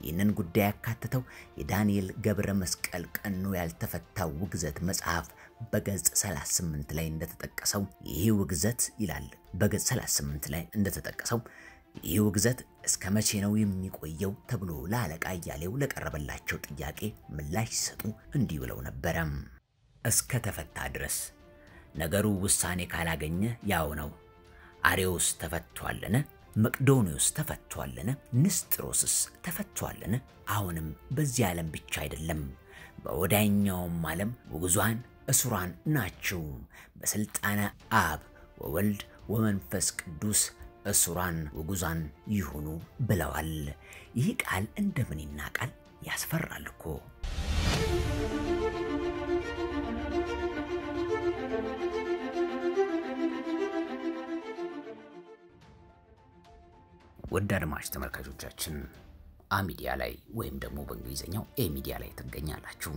ይህንን ጉዳይ ያካትተው የዳንኤል ገብረ መስቀል ቀኖ ያልተፈታው ውግዘት መጽሐፍ በገጽ 38 ላይ እንደተጠቀሰው ይህ ውግዘት ይላል። በገጽ 38 ላይ እንደተጠቀሰው ይህ ውግዘት እስከ መቼ ነው የሚቆየው ተብሎ ለአለቃ አያሌው ለቀረበላቸው ጥያቄ ምላሽ ሲሰጡ እንዲህ ብለው ነበረ። እስከ ተፈታ ድረስ ነገሩ ውሳኔ ካላገኘ ያው ነው። አሬዎስ ተፈቷልን? መቅዶኒዎስ ተፈቷልን? ንስጥሮስስ ተፈቷልን? አሁንም በዚህ ዓለም ብቻ አይደለም፣ በወዳኛውም ዓለም ውግዟን እሱራን ናችሁ። በሥልጣነ አብ ወወልድ ወመንፈስ ቅዱስ እሱራን ውጉዛን ይሁኑ ብለዋል። ይህ ቃል እንደምን ይናቃል? ያስፈራል እኮ። ውድ አድማጭ ተመልካቾቻችን አሚዲያ ላይ ወይም ደግሞ በእንግሊዝኛው ኤ ሚዲያ ላይ ትገኛላችሁ።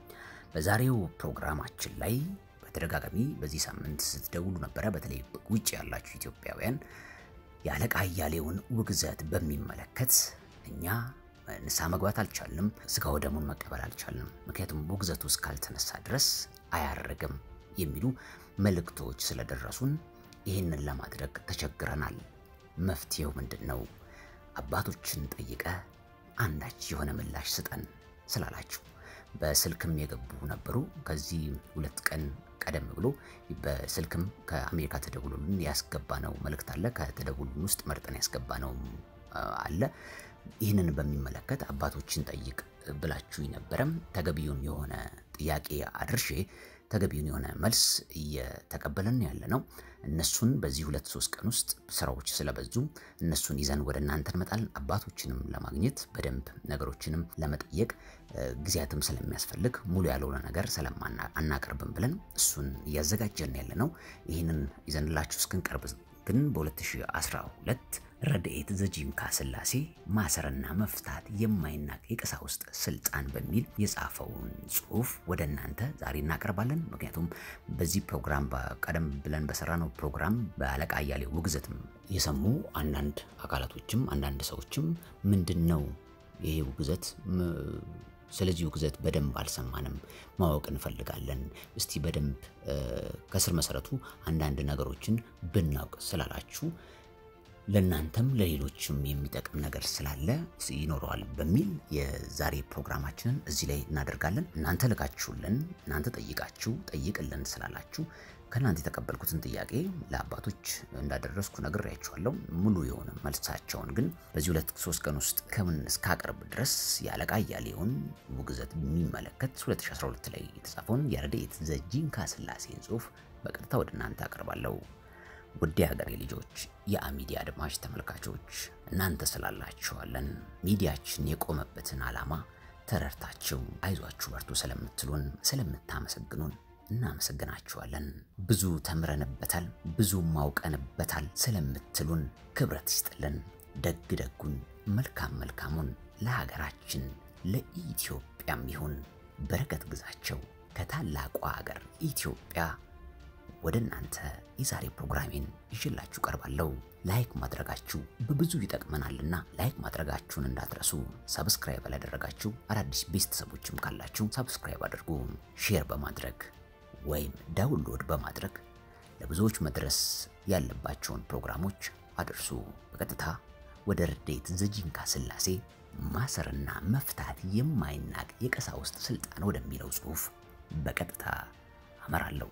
በዛሬው ፕሮግራማችን ላይ በተደጋጋሚ በዚህ ሳምንት ስትደውሉ ነበረ። በተለይ ውጭ ያላችሁ ኢትዮጵያውያን የአለቃ አያሌውን ውግዘት በሚመለከት እኛ ንስሐ መግባት አልቻልንም፣ ስጋ ወደሙን መቀበል አልቻልንም፣ ምክንያቱም ውግዘቱ እስካልተነሳ ድረስ አያረግም የሚሉ መልእክቶች ስለደረሱን ይህንን ለማድረግ ተቸግረናል። መፍትሄው ምንድን ነው? አባቶችን ጠይቀ አንዳች የሆነ ምላሽ ስጠን ስላላችሁ በስልክም የገቡ ነበሩ። ከዚህ ሁለት ቀን ቀደም ብሎ በስልክም ከአሜሪካ ተደውሎልን ያስገባ ነው መልእክት አለ። ከተደውሉን ውስጥ መርጠን ያስገባ ነው አለ። ይህንን በሚመለከት አባቶችን ጠይቅ ብላችሁ ነበረም። ተገቢውን የሆነ ጥያቄ አድርሼ ተገቢውን የሆነ መልስ እየተቀበለን ያለ ነው። እነሱን በዚህ ሁለት ሶስት ቀን ውስጥ ስራዎች ስለበዙ እነሱን ይዘን ወደ እናንተ እንመጣለን። አባቶችንም ለማግኘት በደንብ ነገሮችንም ለመጠየቅ ጊዜያትም ስለሚያስፈልግ ሙሉ ያልሆነ ነገር ስለማናቀርብም ብለን እሱን እያዘጋጀን ያለ ነው። ይህንን ይዘንላችሁ እስክንቀርብ ግን በ2012 ረድኤት ዘጂንካ ስላሴ ማሰርና መፍታት የማይናቅ የቀሳውስት ስልጣን በሚል የጻፈውን ጽሁፍ ወደ እናንተ ዛሬ እናቀርባለን። ምክንያቱም በዚህ ፕሮግራም ቀደም ብለን በሰራነው ፕሮግራም በአለቃ አያሌው ውግዘትም የሰሙ አንዳንድ አካላቶችም አንዳንድ ሰዎችም ምንድን ነው ይሄ ውግዘት ስለዚህ ውግዘት በደንብ አልሰማንም፣ ማወቅ እንፈልጋለን። እስቲ በደንብ ከስር መሰረቱ አንዳንድ ነገሮችን ብናውቅ ስላላችሁ ለእናንተም ለሌሎችም የሚጠቅም ነገር ስላለ ይኖረዋል በሚል የዛሬ ፕሮግራማችንን እዚህ ላይ እናደርጋለን። እናንተ ልካችሁልን፣ እናንተ ጠይቃችሁ ጠይቅልን ስላላችሁ ከእናንተ የተቀበልኩትን ጥያቄ ለአባቶች እንዳደረስኩ ነግሬያችኋለሁ። ሙሉ የሆነ መልሳቸውን ግን በዚህ ሁለት ሶስት ቀን ውስጥ ከምን እስካቀርብ ድረስ የአለቃ አያሌውን ውግዘት የሚመለከት 2012 ላይ የተጻፈውን የረድኤት ዘጂንካ ስላሴን ጽሁፍ በቀጥታ ወደ እናንተ አቀርባለሁ። ውድ ሀገሬ ልጆች፣ የአሚዲያ አድማጭ ተመልካቾች እናንተ ስላላችኋለን ሚዲያችን የቆመበትን ዓላማ ተረድታችሁ አይዟችሁ በርቱ ስለምትሉን ስለምታመሰግኑን እናመሰግናችኋለን። ብዙ ተምረንበታል፣ ብዙ ማውቀንበታል ስለምትሉን ክብረት ይስጥልን። ደግ ደጉን መልካም መልካሙን ለሀገራችን ለኢትዮጵያም ይሁን በረከት ግዛቸው ከታላቋ ሀገር ኢትዮጵያ ወደ እናንተ የዛሬ ፕሮግራሜን ይዤላችሁ ቀርባለሁ። ላይክ ማድረጋችሁ በብዙ ይጠቅመናልና ላይክ ማድረጋችሁን እንዳትረሱ። ሰብስክራይብ ያላደረጋችሁ አዳዲስ ቤተሰቦችም ካላችሁ ሰብስክራይብ አድርጉ። ሼር በማድረግ ወይም ዳውንሎድ በማድረግ ለብዙዎች መድረስ ያለባቸውን ፕሮግራሞች አድርሱ። በቀጥታ ወደ ረድኤት ዘጂንካ ስላሴ ማሰርና መፍታት የማይናቅ የቀሳውስት ስልጣን ወደሚለው ጽሑፍ በቀጥታ አመራለሁ።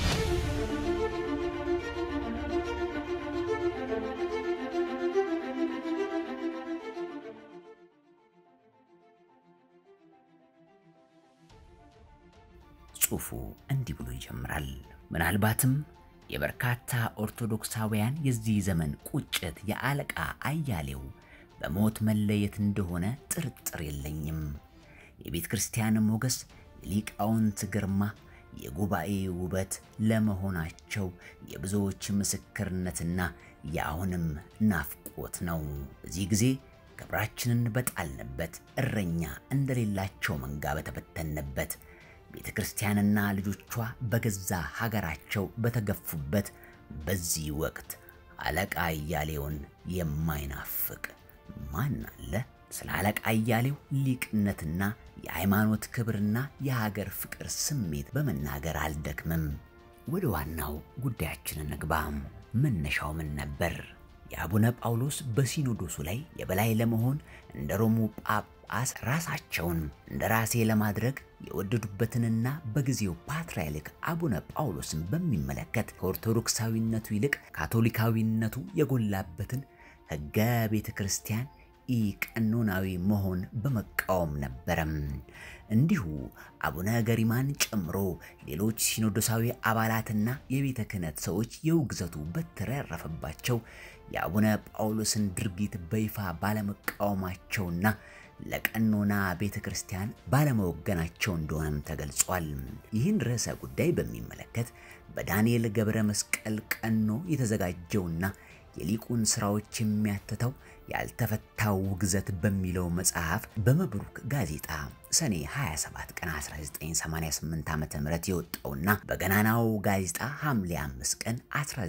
ጽሑፉ እንዲህ ብሎ ይጀምራል። ምናልባትም የበርካታ ኦርቶዶክሳውያን የዚህ ዘመን ቁጭት የአለቃ አያሌው በሞት መለየት እንደሆነ ጥርጥር የለኝም። የቤተ ክርስቲያን ሞገስ፣ የሊቃውንት ግርማ፣ የጉባኤ ውበት ለመሆናቸው የብዙዎች ምስክርነትና የአሁንም ናፍቆት ነው። በዚህ ጊዜ ክብራችንን በጣልንበት፣ እረኛ እንደሌላቸው መንጋ በተበተንበት ቤተ ክርስቲያንና ልጆቿ በገዛ ሀገራቸው በተገፉበት በዚህ ወቅት አለቃ አያሌውን የማይናፍቅ ማን አለ? ስለ አለቃ አያሌው ሊቅነትና የሃይማኖት ክብርና የሀገር ፍቅር ስሜት በመናገር አልደክምም። ወደ ዋናው ጉዳያችን እንግባ። መነሻው ምን ነበር? የአቡነ ጳውሎስ በሲኖዶሱ ላይ የበላይ ለመሆን እንደ ሮሙ ጳጳስ ራሳቸውን እንደ ራሴ ለማድረግ የወደዱበትንና በጊዜው ፓትርያርክ አቡነ ጳውሎስን በሚመለከት ከኦርቶዶክሳዊነቱ ይልቅ ካቶሊካዊነቱ የጎላበትን ሕገ ቤተ ክርስቲያን ኢቀኖናዊ መሆን በመቃወም ነበረም። እንዲሁ አቡነ ገሪማን ጨምሮ ሌሎች ሲኖዶሳዊ አባላትና የቤተ ክህነት ሰዎች የውግዘቱ በትር ያረፈባቸው የአቡነ ጳውሎስን ድርጊት በይፋ ባለመቃወማቸውና ለቀኖና ቤተ ክርስቲያን ባለመወገናቸው እንደሆነም ተገልጿል። ይህን ርዕሰ ጉዳይ በሚመለከት በዳንኤል ገብረ መስቀል ቀኖ የተዘጋጀውና የሊቁን ስራዎች የሚያትተው ያልተፈታው ውግዘት በሚለው መጽሐፍ በመብሩክ ጋዜጣ ሰኔ 27 ቀን 1988 ዓ.ም የወጣውና በገናናው ጋዜጣ ሐምሌ 5 ቀን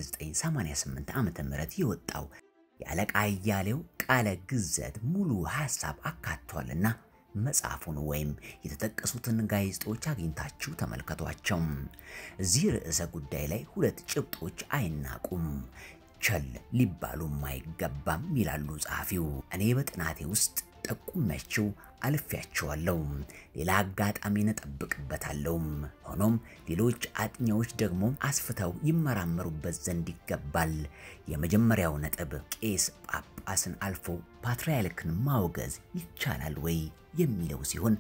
1988 ዓ.ም የወጣው የአለቃ አያሌው ቃለ ግዘት ሙሉ ሐሳብ አካቷልና መጽሐፉን ወይም የተጠቀሱትን ጋዜጦች አግኝታችሁ ተመልከቷቸው። እዚህ ርዕሰ ጉዳይ ላይ ሁለት ጭብጦች አይናቁም ቸል ሊባሉም አይገባም ይላሉ ጸሐፊው። እኔ በጥናቴ ውስጥ ጠቁሜያቸው አልፌያቸዋለሁ። ሌላ አጋጣሚን እጠብቅበታለሁ። ሆኖም ሌሎች አጥኚዎች ደግሞ አስፍተው ይመራመሩበት ዘንድ ይገባል። የመጀመሪያው ነጥብ ቄስ ጳጳስን አልፎ ፓትርያርክን ማውገዝ ይቻላል ወይ የሚለው ሲሆን፣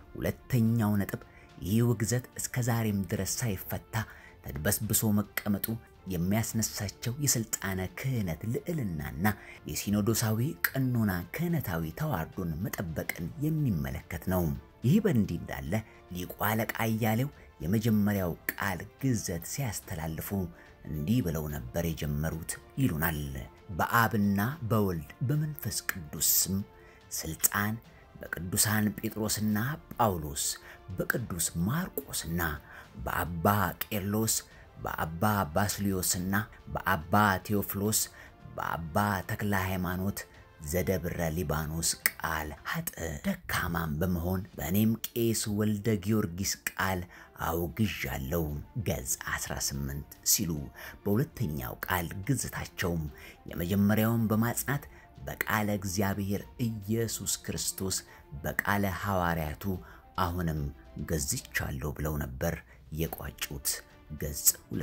ሁለተኛው ነጥብ ይህ ውግዘት እስከ ዛሬም ድረስ ሳይፈታ ተድበስብሶ መቀመጡ የሚያስነሳቸው የስልጣነ ክህነት ልዕልናና የሲኖዶሳዊ ቀኖና ክህነታዊ ተዋርዶን መጠበቅን የሚመለከት ነው። ይህ በእንዲህ እንዳለ ሊቁ አለቃ አያሌው የመጀመሪያው ቃል ግዘት ሲያስተላልፉ እንዲህ ብለው ነበር የጀመሩት ይሉናል። በአብና በወልድ በመንፈስ ቅዱስ ስም ስልጣን በቅዱሳን ጴጥሮስና ጳውሎስ በቅዱስ ማርቆስና በአባ ቄርሎስ በአባ ባስልዮስና በአባ ቴዎፍሎስ በአባ ተክለ ሃይማኖት ዘደብረ ሊባኖስ ቃል ሀጥ ደካማም በመሆን በእኔም ቄስ ወልደ ጊዮርጊስ ቃል አውግዣለሁ ገጽ 18 ሲሉ በሁለተኛው ቃል ግዝታቸውም የመጀመሪያውን በማጽናት በቃለ እግዚአብሔር ኢየሱስ ክርስቶስ በቃለ ሐዋርያቱ አሁንም ገዝቻለሁ ብለው ነበር የቋጩት። ገጽ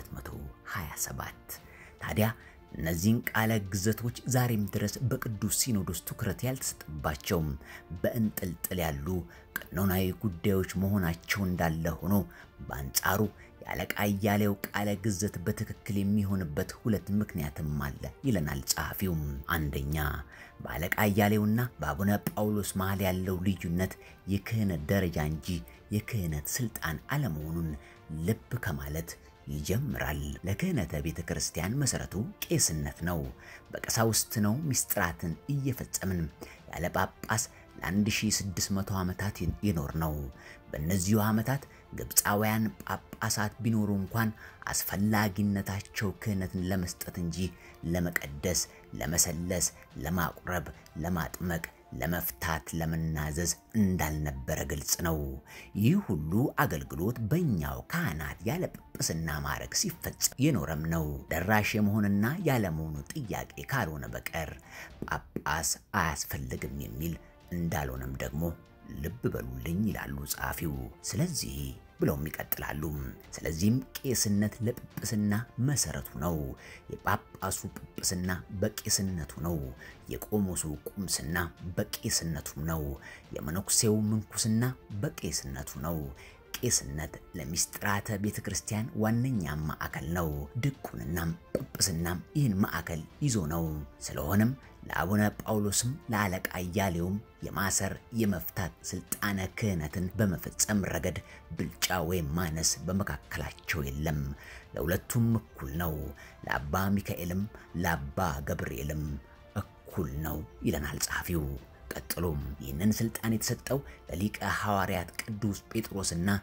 227 ታዲያ እነዚህን ቃለ ግዘቶች ዛሬም ድረስ በቅዱስ ሲኖዶስ ትኩረት ያልተሰጠባቸውም በእንጥልጥል ያሉ ቀኖናዊ ጉዳዮች መሆናቸው እንዳለ ሆኖ በአንጻሩ የአለቃ አያሌው ቃለ ግዘት በትክክል የሚሆንበት ሁለት ምክንያትም አለ ይለናል ጸሐፊውም። አንደኛ በአለቃ አያሌውና በአቡነ ጳውሎስ መሃል ያለው ልዩነት የክህነት ደረጃ እንጂ የክህነት ስልጣን አለመሆኑን ልብ ከማለት ይጀምራል። ለክህነተ ቤተ ክርስቲያን መሰረቱ ቄስነት ነው። በቀሳውስት ነው ምስጢራትን እየፈጸምን ያለ ጳጳስ ለ1600 ዓመታት የኖር ነው። በእነዚሁ ዓመታት ግብፃውያን ጳጳሳት ቢኖሩ እንኳን አስፈላጊነታቸው ክህነትን ለመስጠት እንጂ ለመቀደስ፣ ለመሰለስ፣ ለማቁረብ፣ ለማጥመቅ ለመፍታት ለመናዘዝ እንዳልነበረ ግልጽ ነው። ይህ ሁሉ አገልግሎት በእኛው ካህናት ያለ ጵጵስና ማዕረግ ሲፈጸም የኖረም ነው። ደራሽ የመሆንና ያለመሆኑ ጥያቄ ካልሆነ በቀር ጳጳስ አያስፈልግም የሚል እንዳልሆነም ደግሞ ልብ በሉልኝ ይላሉ ጸሐፊው። ስለዚህ ብለውም ይቀጥላሉ። ስለዚህም ቄስነት ለጵጵስና መሰረቱ ነው። የጳጳሱ ጵጵስና በቄስነቱ ነው። የቆሞሱ ቁምስና በቄስነቱ ነው። የመነኩሴው ምንኩስና በቄስነቱ ነው። ቄስነት ለሚስጥራተ ቤተ ክርስቲያን ዋነኛ ማዕከል ነው። ድቁንናም ጵጵስናም ይህን ማዕከል ይዞ ነው። ስለሆነም ለአቡነ ጳውሎስም ለአለቃ አያሌውም የማሰር የመፍታት ስልጣነ ክህነትን በመፈጸም ረገድ ብልጫ ወይም ማነስ በመካከላቸው የለም። ለሁለቱም እኩል ነው። ለአባ ሚካኤልም ለአባ ገብርኤልም እኩል ነው ይለናል ጸሐፊው። ቀጥሎም ይህንን ስልጣን የተሰጠው ለሊቀ ሐዋርያት ቅዱስ ጴጥሮስና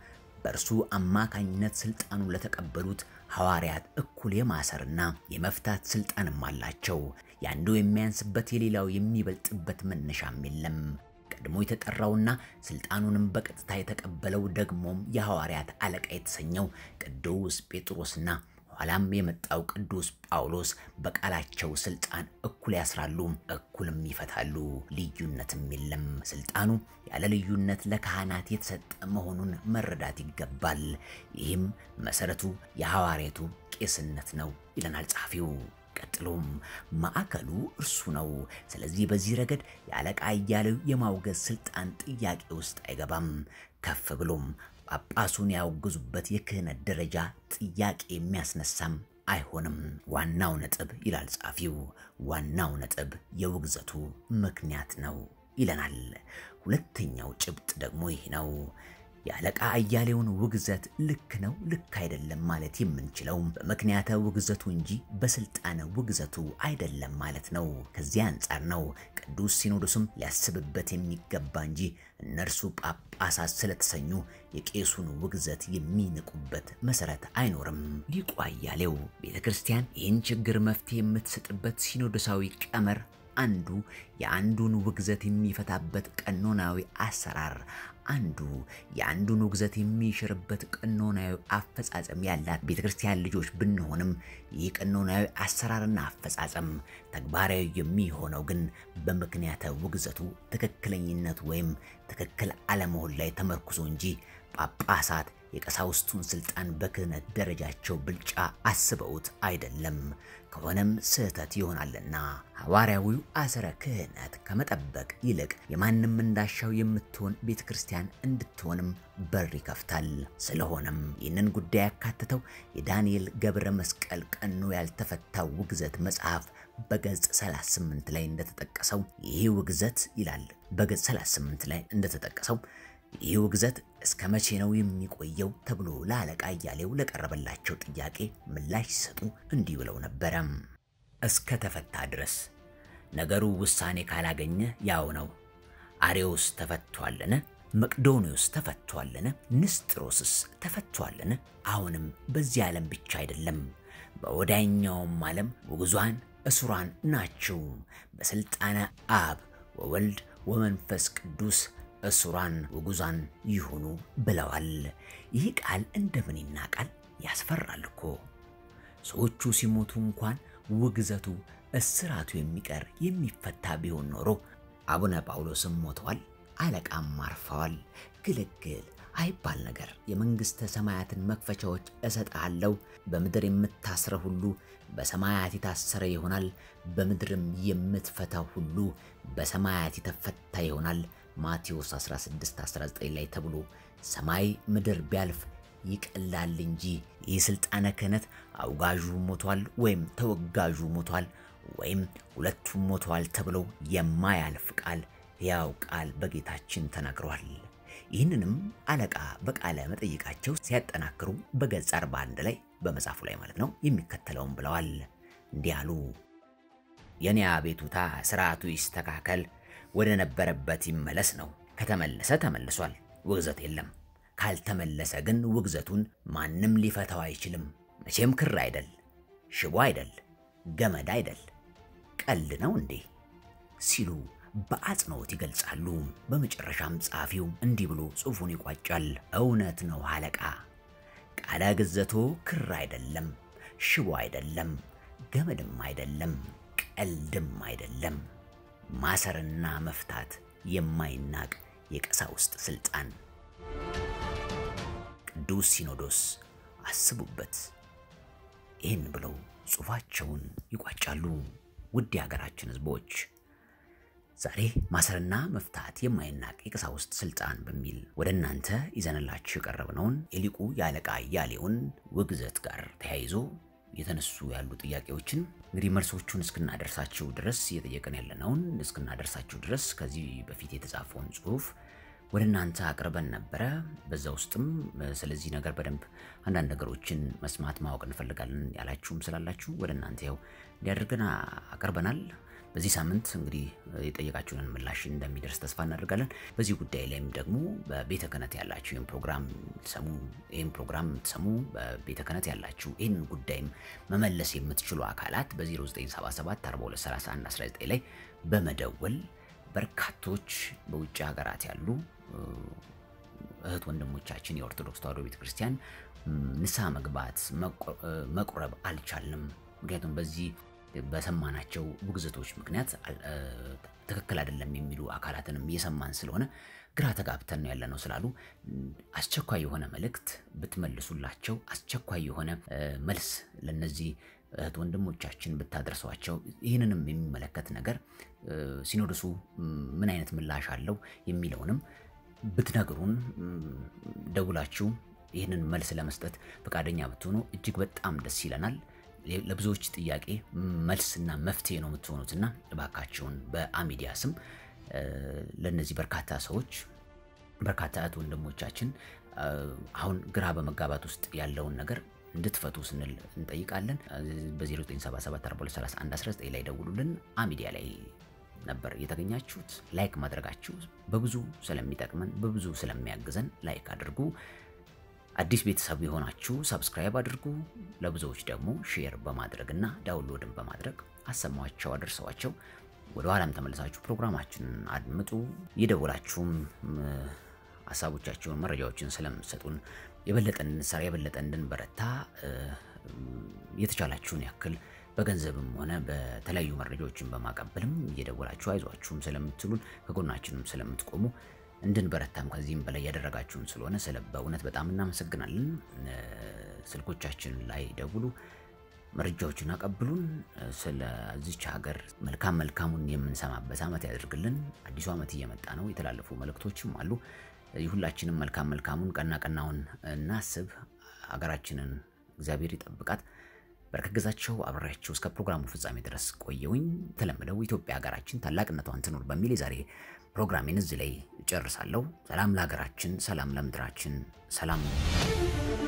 በእርሱ አማካኝነት ስልጣኑን ለተቀበሉት ሐዋርያት እኩል የማሰርና የመፍታት ስልጣንም አላቸው። የአንዱ የሚያንስበት የሌላው የሚበልጥበት መነሻም የለም። ቀድሞ የተጠራውና ስልጣኑንም በቀጥታ የተቀበለው ደግሞም የሐዋርያት አለቃ የተሰኘው ቅዱስ ጴጥሮስና ኋላም የመጣው ቅዱስ ጳውሎስ በቃላቸው ስልጣን እኩል ያስራሉ፣ እኩልም ይፈታሉ። ልዩነትም የለም። ስልጣኑ ያለ ልዩነት ለካህናት የተሰጠ መሆኑን መረዳት ይገባል። ይህም መሰረቱ የሐዋርያቱ ቄስነት ነው ይለናል ጸሐፊው። ቀጥሎም ማዕከሉ እርሱ ነው። ስለዚህ በዚህ ረገድ የአለቃ እያሌው የማውገዝ ስልጣን ጥያቄ ውስጥ አይገባም። ከፍ ብሎም ጳጳሱን ያወግዙበት የክህነት ደረጃ ጥያቄ የሚያስነሳም አይሆንም። ዋናው ነጥብ ይላል ጸሐፊው፣ ዋናው ነጥብ የውግዘቱ ምክንያት ነው ይለናል። ሁለተኛው ጭብጥ ደግሞ ይህ ነው። የአለቃ አያሌውን ውግዘት ልክ ነው ልክ አይደለም ማለት የምንችለው በምክንያተ ውግዘቱ እንጂ በስልጣነ ውግዘቱ አይደለም ማለት ነው። ከዚያ አንጻር ነው ቅዱስ ሲኖዶስም ሊያስብበት የሚገባ እንጂ እነርሱ ጳጳሳት ስለተሰኙ የቄሱን ውግዘት የሚንቁበት መሰረት አይኖርም። ሊቁ አያሌው ቤተ ክርስቲያን ይህን ችግር መፍትሄ የምትሰጥበት ሲኖዶሳዊ ቀመር አንዱ የአንዱን ውግዘት የሚፈታበት ቀኖናዊ አሰራር አንዱ የአንዱን ውግዘት የሚሽርበት ቀኖናዊ አፈጻጸም ያላት ቤተ ክርስቲያን ልጆች ብንሆንም ይህ ቀኖናዊ አሰራርና አፈጻጸም ተግባራዊ የሚሆነው ግን በምክንያተ ውግዘቱ ትክክለኝነት ወይም ትክክል አለመሆን ላይ ተመርኩዞ እንጂ ጳጳሳት የቀሳውስቱን ስልጣን በክህነት ደረጃቸው ብልጫ አስበውት አይደለም። ከሆነም ስህተት ይሆናልና ሐዋርያዊው አሰረ ክህነት ከመጠበቅ ይልቅ የማንም እንዳሻው የምትሆን ቤተ ክርስቲያን እንድትሆንም በር ይከፍታል። ስለሆነም ይህንን ጉዳይ ያካተተው የዳንኤል ገብረ መስቀል ቀኖ ያልተፈታው ውግዘት መጽሐፍ በገጽ 38 ላይ እንደተጠቀሰው ይህ ውግዘት ይላል። በገጽ 38 ላይ እንደተጠቀሰው ይህ ውግዘት እስከ መቼ ነው የሚቆየው ተብሎ ለአለቃ እያሌው ለቀረበላቸው ጥያቄ ምላሽ ሲሰጡ እንዲህ ብለው ነበረ። እስከ ተፈታ ድረስ ነገሩ ውሳኔ ካላገኘ ያው ነው። አሬዎስ ተፈቷልን? መቅዶኒዎስ ተፈቷልን? ንስጥሮስስ ተፈቷልን? አሁንም በዚህ ዓለም ብቻ አይደለም፣ በወዳኛውም ዓለም ውግዟን እስሯን ናቸው። በሥልጣነ አብ ወወልድ ወመንፈስ ቅዱስ እስሯን ውጉዛን ይሁኑ ብለዋል። ይህ ቃል እንደምን ይናቃል? ያስፈራል እኮ። ሰዎቹ ሲሞቱ እንኳን ውግዘቱ እስራቱ የሚቀር የሚፈታ ቢሆን ኖሮ አቡነ ጳውሎስም ሞተዋል፣ አለቃም አርፈዋል። ግልግል አይባል ነገር የመንግሥተ ሰማያትን መክፈቻዎች እሰጥሃለሁ፣ በምድር የምታስረ ሁሉ በሰማያት የታሰረ ይሆናል፣ በምድርም የምትፈታ ሁሉ በሰማያት የተፈታ ይሆናል ማቴዎስ 16:19 ላይ ተብሎ ሰማይ ምድር ቢያልፍ ይቀላል እንጂ ይህ ስልጣነ ክህነት አውጋዡ ሞቷል ወይም ተወጋዡ ሞቷል ወይም ሁለቱም ሞተዋል ተብሎ የማያልፍ ቃል ሕያው ቃል በጌታችን ተናግሯል። ይህንንም አለቃ በቃለ መጠይቃቸው ሲያጠናክሩ በገጽ 41 ላይ በመጽሐፉ ላይ ማለት ነው የሚከተለውም ብለዋል። እንዲህ አሉ። የኔ አቤቱታ ስርዓቱ ይስተካከል ወደ ነበረበት ይመለስ ነው። ከተመለሰ ተመልሷል፣ ውግዘት የለም። ካልተመለሰ ግን ውግዘቱን ማንም ሊፈታው አይችልም። መቼም ክር አይደል፣ ሽቦ አይደል፣ ገመድ አይደል፣ ቀልድ ነው እንዴ ሲሉ በአጽንኦት ይገልጻሉ። በመጨረሻም ጸሐፊው እንዲህ ብሎ ጽሑፉን ይቋጫል። እውነት ነው አለቃ፣ ቃለ ግዘቶ ክር አይደለም፣ ሽቦ አይደለም፣ ገመድም አይደለም፣ ቀልድም አይደለም ማሰርና መፍታት የማይናቅ የቀሳውስት ስልጣን። ቅዱስ ሲኖዶስ አስቡበት። ይህን ብለው ጽሑፋቸውን ይቋጫሉ። ውድ የሀገራችን ሕዝቦች ዛሬ ማሰርና መፍታት የማይናቅ የቀሳውስት ስልጣን በሚል ወደ እናንተ ይዘንላችሁ የቀረብነውን የሊቁ የአለቃ እያሌውን ውግዘት ጋር ተያይዞ የተነሱ ያሉ ጥያቄዎችን እንግዲህ መልሶቹን እስክናደርሳችሁ ድረስ እየጠየቅን ያለነውን እስክናደርሳችሁ ድረስ ከዚህ በፊት የተጻፈውን ጽሑፍ ወደ እናንተ አቅርበን ነበረ። በዛ ውስጥም ስለዚህ ነገር በደንብ አንዳንድ ነገሮችን መስማት ማወቅ እንፈልጋለን ያላችሁም ስላላችሁ ወደ እናንተ ያው እንዲያደርገን አቅርበናል። በዚህ ሳምንት እንግዲህ የጠየቃችሁንን ምላሽ እንደሚደርስ ተስፋ እናደርጋለን። በዚህ ጉዳይ ላይም ደግሞ በቤተ ክህነት ያላችሁ ይህን ፕሮግራም ሰሙ ይህን ፕሮግራም የምትሰሙ በቤተ ክህነት ያላችሁ ይህን ጉዳይም መመለስ የምትችሉ አካላት በ0977 4231 19 ላይ በመደወል በርካቶች በውጭ ሀገራት ያሉ እህት ወንድሞቻችን የኦርቶዶክስ ተዋሕዶ ቤተክርስቲያን ንስሐ መግባት መቁረብ አልቻልንም። ምክንያቱም በዚህ በሰማናቸው ውግዘቶች ምክንያት ትክክል አይደለም የሚሉ አካላትንም እየሰማን ስለሆነ ግራ ተጋብተን ነው ያለነው ስላሉ አስቸኳይ የሆነ መልእክት ብትመልሱላቸው፣ አስቸኳይ የሆነ መልስ ለነዚህ እህት ወንድሞቻችን ብታደርሷቸው፣ ይህንንም የሚመለከት ነገር ሲኖዶሱ ምን አይነት ምላሽ አለው የሚለውንም ብትነግሩን ደውላችሁ ይህንን መልስ ለመስጠት ፈቃደኛ ብትሆኑ እጅግ በጣም ደስ ይለናል። ለብዙዎች ጥያቄ መልስና መፍትሄ ነው የምትሆኑትና እባካችሁን በአሚዲያ ስም ለእነዚህ በርካታ ሰዎች በርካታ እህት ወንድሞቻችን አሁን ግራ በመጋባት ውስጥ ያለውን ነገር እንድትፈቱ ስንል እንጠይቃለን። በ0977423119 ላይ ደውሉልን። አሚዲያ ላይ ነበር የተገኛችሁት። ላይክ ማድረጋችሁ በብዙ ስለሚጠቅመን በብዙ ስለሚያግዘን ላይክ አድርጉ። አዲስ ቤተሰብ የሆናችሁ ሰብስክራይብ አድርጉ። ለብዙዎች ደግሞ ሼር በማድረግና ዳውንሎድን በማድረግ አሰማቸው፣ አደርሰዋቸው። ወደ ኋላም ተመልሳችሁ ፕሮግራማችንን አድምጡ። የደወላችሁም ሀሳቦቻችሁን፣ መረጃዎችን ስለምትሰጡን የበለጠ እንድንሰራ የበለጠ እንድንበረታ የተቻላችሁን ያክል በገንዘብም ሆነ በተለያዩ መረጃዎችን በማቀበልም እየደወላችሁ አይዟችሁም ስለምትሉን ከጎናችንም ስለምትቆሙ እንድንበረታም ከዚህም በላይ ያደረጋችሁን ስለሆነ ስለ በእውነት በጣም እናመሰግናለን። ስልኮቻችን ላይ ደውሉ፣ መረጃዎችን አቀብሉን። ስለዚች ሀገር መልካም መልካሙን የምንሰማበት ዓመት ያደርግልን። አዲሱ ዓመት እየመጣ ነው። የተላለፉ መልእክቶችም አሉ። ሁላችንም መልካም መልካሙን ቀና ቀናውን እናስብ። ሀገራችንን እግዚአብሔር ይጠብቃት። በረከት ግዛቸው አብሬያቸው እስከ ፕሮግራሙ ፍጻሜ ድረስ ቆየውኝ። የተለመደው ኢትዮጵያ ሀገራችን ታላቅነቷን ትኑር በሚል የዛሬ ፕሮግራሜን እዚህ ላይ እጨርሳለሁ። ሰላም ለሀገራችን፣ ሰላም ለምድራችን፣ ሰላም